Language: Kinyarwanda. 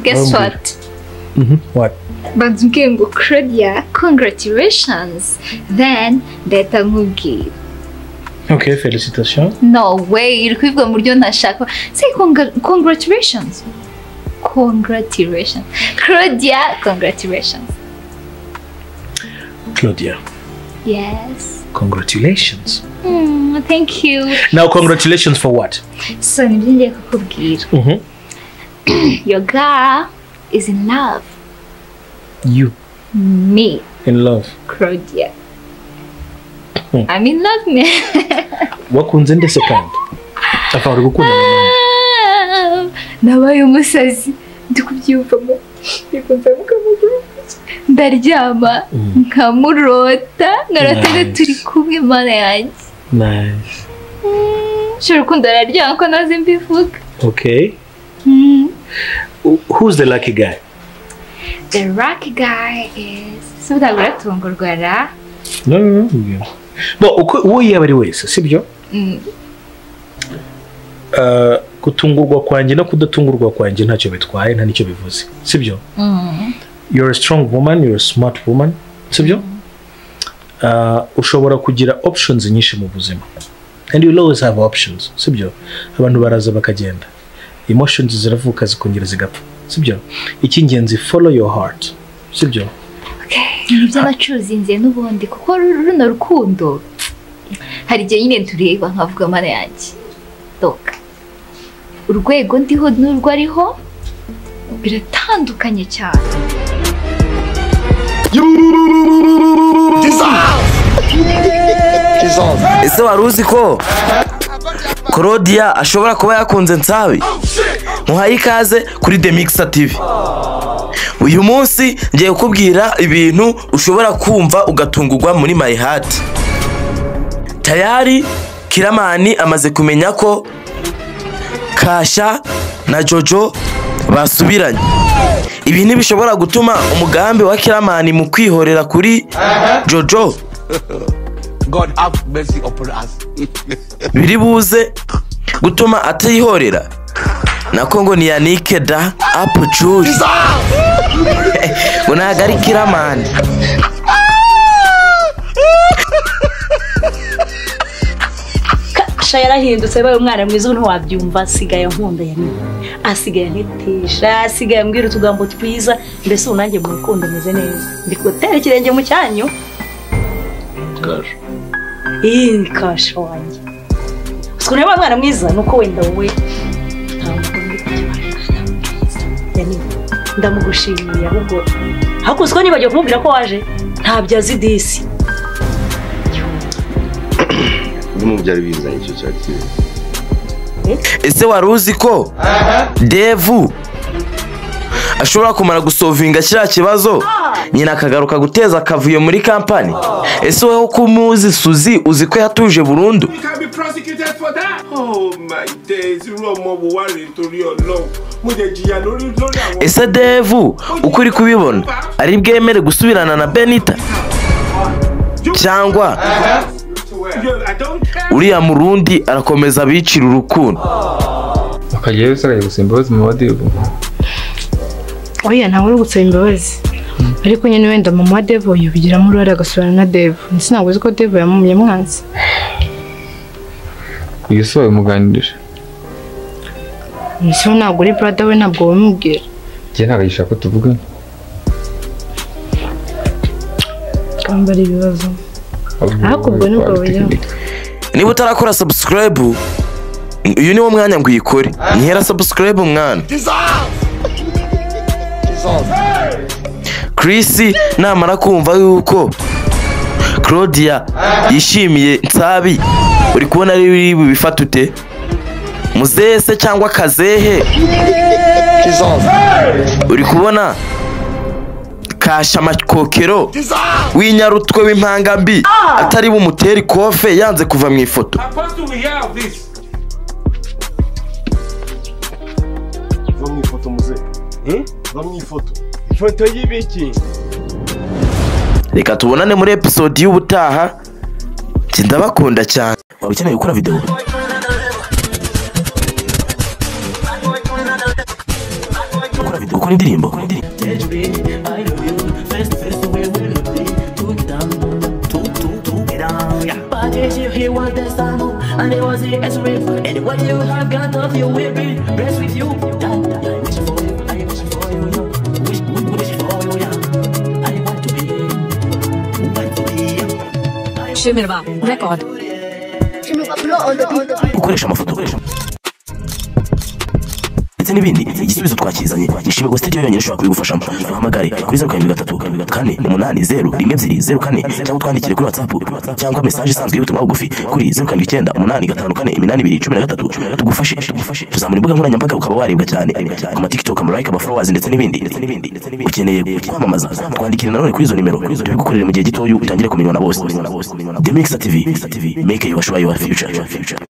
guess Wabwira. what What? bakubwiye ngo claudia congratulations then ndahita nkubwira Ok, félicitations. no way iri kubivuga mu buryo ntashaka say congra- congratulations congratulations claudia congratulations Claudia, yes congratulations. mm, thank you Now, congratulations for what? so nibyo ngiye kukubwira Mm-hmm. your girl is in love You me in love. claudia Hmm. i'm in love man Wakunze nde second? Afa uri gukunda na nande? nabaye umusazi ndi kubyiyumvamo ndikumvamo kamaguru ndaryama Mm. nkamurota nkarota nice. Nice. turi kumwe mana yanjye Nice. nshobora urukundo araryama ko nazi mbivuga Okay. Mm. Who- Who's the lucky guy? the rock guy is sudabura tungurwara No, no, no. Bo, uko uwo yaba ari wese, sibyo? Mm. Uh, kutungurwa kwanjye no kudatungurwa kwanjye ntacyo bitwaye nta nicyo bivuze sibyo Mm. you're a strong woman you're a smart woman sibyo uh, ushobora kugira options nyinshi mu buzima and you'll always have options sibyo abantu baraza bakagenda emotions ziravuka zikongera zigapfa sibyo icy'ingenzi follow your heart sibyo Okay, nibyo nacuzinze n'ubundi kuko ru- runo rukundo hari igihe nyine tureba nkavuga amara yanjye doka urwego ndiho n'urwo ariho biratandukanye cyane ese wari uzi ko claudia ashobora kuba yakunze nsabi muhaye ikaze kuri demikisa tv uyu munsi ngiye kukubwira ibintu ushobora kumva ugatungurwa muri my heart tayari kiramani amaze kumenya ko kasha na jojo basubiranye ibi ntibishobora gutuma umugambi wa kiramani mu kwihorera kuri jojo God have mercy upon us. biri buze gutuma atayihorera nako ngo ni yanike da apu juri ngo ntabwo ari kiramani sha yarahindutse yabaye umwana mwiza ubu ntiwabyumva asigaye nkunda ya nyina asigaye antetesha asigaye ambwira utugambo twiza mbese ubu nanjye mu rukundo meze neza ndi gutera ikirenge mu cyanyu iyi kasha wanjye ukuntu yabaye umwana mwiza ni uko wenda wowe ntabwo uri kujya wabaye umwana mwiza ya nyina ndamugushimiye ahubwo hakunze ko nibagiwe kumubwira ko waje ntabyo azi disi n'umuntu byari bizanye icyo cyari cyiza ese wari uzi ko devu ashobora kumara gusovinga kiriya kibazo nyina akagaruka guteza akavuyo muri kampani ese wowe ko umuzi suzi uzi ko yatuje burundu You can be prosecuted for that. Oh my days, irú ọmọ wo wá rèé torí ọlọ́run. Mo jẹ jìyà lórí lórí àwọn. ese devu uko uri kubibona ari bwemere gusubirana na benita cyangwa Yo, I don't care. uriya murundi arakomeza abicira urukundo ukajyayo usigaye gusaba imbabazi mu badebu oya ntawe uri gusaba imbabazi ariko nyine wenda mama wa devo yubigiramo uruhare agasubirana na devo ndetse ntabwo uzi ko devo yamumye mwanzi uyu si wabimuganirije ndetse we ntabwo uri brada we ntabwo wamubwira njye ntabwo yishaka ko tuvugana kambara ibibazo Ariko ubwo nibwo buryo. niba utarakora sabusikarayibu uyu niwo mwanya ngo uyikore nkera sabusikarayibu mwana Chris namara kumva yuko claudia yishimiye nsabi uri kubona ari biri bubifate ute muzese cyangwa kazehe uri kubona kashamakokero w'inyarutwe w'impangambi atari bumutere ikofe yanze kuva mu ifoto Apostle we hear of this. bamwifoto muze bamwifoto ifoto y'ibiki reka tubonane muri episode y'ubutaha njye ndabakunda cyane waba ukeneye gukora videwo gukora videwo gukora indirimbo And it was the answering And what you have got of you will be blessed with you I wish for you, I wish for you, yo. wish, wish, wish for you, yeah. I want to be, want to be a Shimirwa record. Shimirwa blow on the on the gukoresha amafoto ndetse n'ibindi igisubizo twakizanye ishimirwa sitidiyo yonyine ishobora kubigufashamo duhamagare kuri zeru karindwi gatatu kane umunani zeru rimwe ebyiri zeru kane cyangwa twandikire kuri watsapu cyangwa mesaje isanzwe y'ubutumwa bugufi kuri zeru karindwi icyenda umunani gatanu kane iminani ibiri cumi na gatatu tugufashe tugufashe tuzamura imbuga nkoranyambaga ukaba warebwa cyane ku matiktok amarayike amaforowazi ndetse n'ibindi ndetse n'ibindi ndetse n'ibindi ukeneye kwamamaza twandikire nanone kuri izo nimero tubigukorere mu gihe gitoya utangire kumenywa na bose The Mixer TV make your sure your future